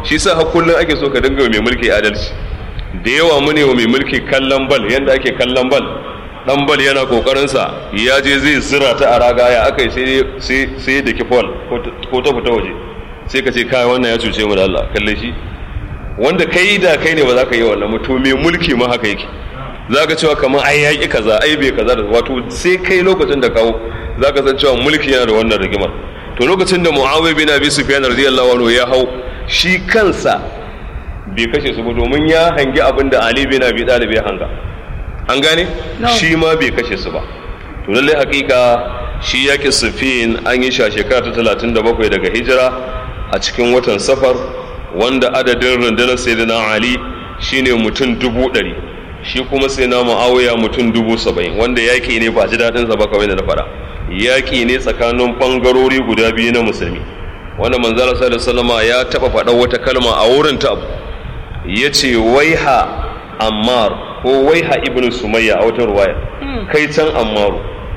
shi sa har kullum ake so ka dinga mai mulki adalci da yawa mu ne wa mai mulki kallon bal yanda ake kallon bal dan bal yana kokarin sa ya je zai zira ta a raga ya aka sai sai sai da kifol ko ta fita waje sai ka ce kai wannan ya cuce mu da Allah kalle shi wanda kai da kai ne ba za ka yi wannan mutum mai mulki ma haka yake za ka cewa kamar ai yaƙi kaza ai bai kaza da wato sai kai lokacin da kawo za ka san cewa mulki yana da wannan rigimar to lokacin da muawiya bin abi sufyan radiyallahu anhu ya hau shi kansa bai kashe su ba domin ya hangi abin da ali bin abi talib ya hanga an gane shi ma bai kashe su ba to lallai hakika shi yaƙi sufin an yi shi a shekara ta 37 daga hijira a cikin watan safar wanda adadin rundunar sayyidina ali shine mutum dubu ɗari shi kuma sai na ma'awuya mutum dubu saba'in wanda yaƙi ne ba ji daɗin sa ba kawai da na faɗa yaƙi ne tsakanin ɓangarori guda biyu na musulmi wanda manzala sallallahu alaihi ya taɓa faɗa wata kalma a wurin ta abu ya ce waiha ammar ko waiha ibnu sumayya a wata ruwaya kai can ammaru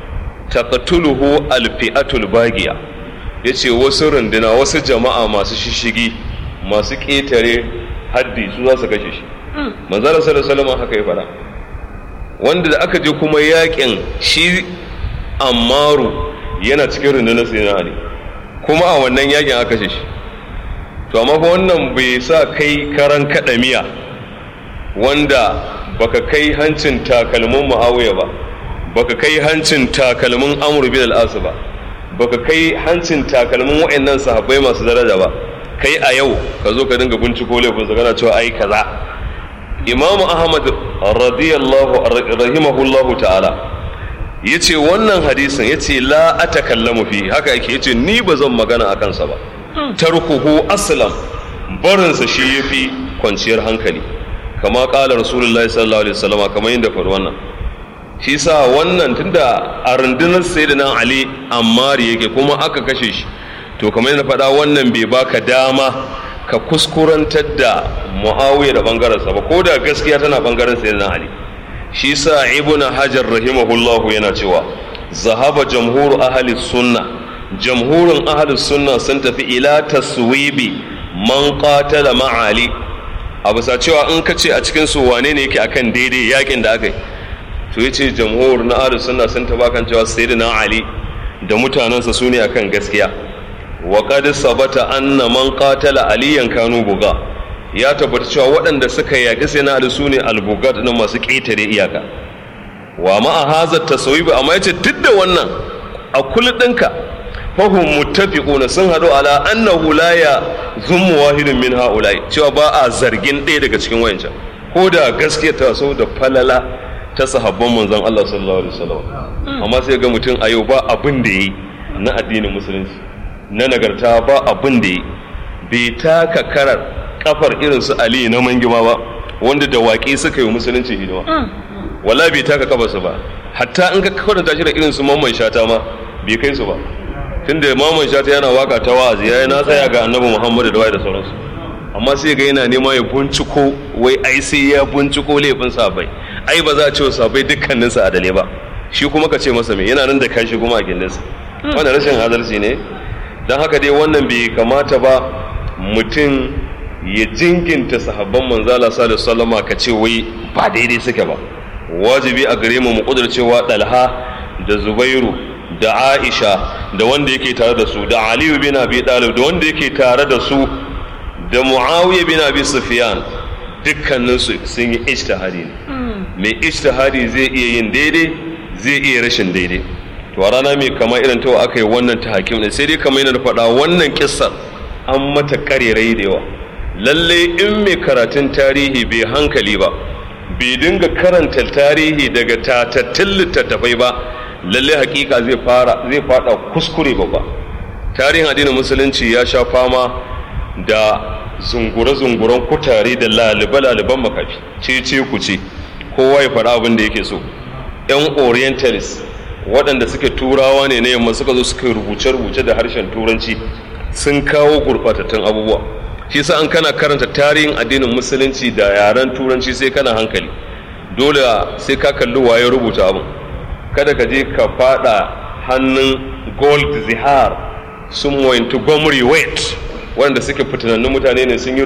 taqtuluhu alfi'atul bagiya yace wasu runduna wasu jama'a masu shishigi masu ƙetare haddi su za su kashe shi manzara sallallahu alaihi haka ya fara wanda da aka je kuma yakin shi ammaru yana cikin rundunar sayyidina ali kuma a wannan yakin aka kashe shi to amma fa wannan bai sa kai karan kadamiya wanda baka kai hancin takalmin muawiya ba baka kai hancin takalmin amr bin al-as ba baka kai hancin takalmin waɗannan sahabbai masu daraja ba kai a yau ka zo ka dinga binciko laifin kana cewa ai kaza imamu ahmad radiyallahu rahimahullahu ta'ala yace wannan hadisin yace la atakallamu fi haka yake yace ni ba zan magana akan sa ba tarkuhu aslam barinsa shi yafi kwanciyar hankali kama kala rasulullahi sallallahu alaihi wasallam kamar yadda faru wannan shi sa wannan tunda a rundunar sayyidina ali ammar yake kuma aka kashe shi to kamar yadda faɗa wannan bai baka dama ka kuskurantar da muawiya da bangarensa ba ko da gaskiya tana bangaren sayyidina ali shi sa ibn hajar rahimahullahu yana cewa zahaba jamhur ahli sunna jamhurin ahli sunna sun tafi ila taswibi man qatala ma'ali a bisa cewa in ka ce a cikin su wane ne yake akan daidai yakin da aka yi to yace jamhur na ahli sunna sun tafi kan cewa sayyidina ali da mutanensa su ne akan gaskiya wa qad sabata anna man qatala aliyan kanu buga ya tabbata cewa waɗanda suka yaƙi sai na da su ne albugat na masu ƙetare iyaka wa ma'a hazar tasawib amma yace duk da wannan a kullu ɗinka fahum muttafiquna sun haɗu ala annahu la ya zummu wahidun min haula'i cewa ba a zargin ɗaya daga cikin wayancan ko da gaskiya ta so da falala ta sahabban manzon Allah sallallahu alaihi wasallam amma sai ga mutum a yau ba abin da yi na addinin musulunci na nagarta ba abin da yi bai taka karar kafar irin su Ali na mangima ba wanda da waƙi suka yi musulunci hidima wala bai taka kafarsa ba hatta in ka kwatanta shi da irin su mamman shata ma bai kai su ba tunda mamman shata yana waka ta wa'azi yayi na tsaya ga annabi Muhammadu da wai da sauransu amma sai ga yana nema ya binciko wai ai sai ya binciko laifin sabai ai ba za a ce wa sabai dukkanin sa adale ba shi kuma ka ce masa me yana nan da kashi kuma a gindinsa wannan rashin adalci ne dan haka dai wannan bai kamata ba mutum ya jinginta sahabban manzala sallallahu alaihi wasallama ka ce wai ba daidai suke ba wajibi a gare mu mu kudurcewa dalha da zubairu da aisha da wanda yake tare da su da aliyu bin abi talib da wanda yake tare da su da muawiya bin abi sufyan dukkanin su sun yi ijtihadi ne mai ijtihadi zai iya yin daidai zai iya rashin daidai to a rana mai kama irin ta aka yi wannan ta hakim ne sai dai kamar yana da faɗa wannan kissar an mata karerai da yawa lalle in mai karatun tarihi bai hankali ba bai dinga karanta tarihi daga tatattun littattafai ba lalle hakika zai fara zai fada kuskure babba tarihin addinin musulunci ya sha fama da zungure-zunguren kutare da lalibe-laliben makafi ce-ce ku ce kowa ya faɗa abin da yake so yan orientalist waɗanda suke turawa ne na yamma suka zo suka rubuce-rubuce da harshen turanci sun kawo gurɓatattun abubuwa shi sa an kana karanta tarihin addinin musulunci da yaren turanci sai kana hankali dole sai ka kalli waye rubuta abin kada ka je ka fada hannun gold zihar sun wayantu gomri wet wanda suke fitanannun mutane ne sun yi